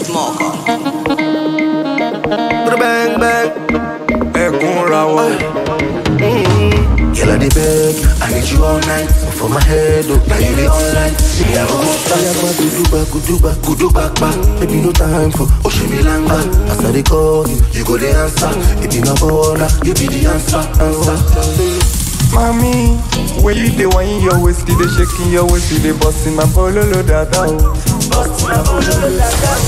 Smoker. Bang bang. ẹkún ra wọ. Girl, I dey beg, I need you all night. For my head, oh, now you dey online. Me, I go go fire, go do back, go do back, go do back, back. Baby, no time for Oshimi Langa. As I dey call you, you go the answer. If you no baller, you be the answer, answer. Mami, when you dey whine your waist, you dey shaking your waist, you dey busting my bololo dada o.